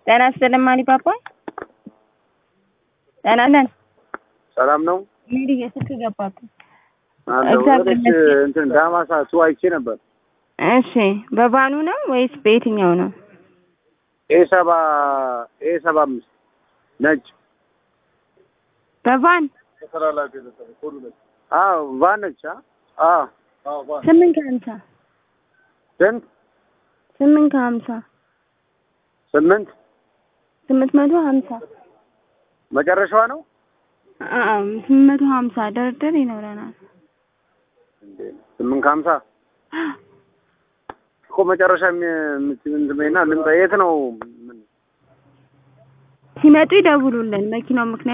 ጤና ይስጥልኝ ማሪፓፓ። ጤና ነን። ሰላም ነው ሜሪ የስልክ ገባብኝ። አለው እግዚአብሔር ወደች ይመስገን። እንትን ዳማሳ ሱ አይቼ ነበር። እሺ በባኑ ነው ወይስ በየትኛው ነው? ኤ ሰባ ኤ ሰባ አምስት ነጭ በቫን አዎ ቫን ነች። አ አዎ ስምንት ከሀምሳ ስንት ስምንት ከሀምሳ ስምንት ስምንት መቶ ሀምሳ መጨረሻዋ ነው አዎ ስምንት መቶ ሀምሳ ድርድር ይኖረናል። እንዴ? ስምንት ከሀምሳ እኮ መጨረሻ የምትምንትመና ልምጣ የት ነው? ምን ሲመጡ ይደውሉልን። መኪናው ምክንያት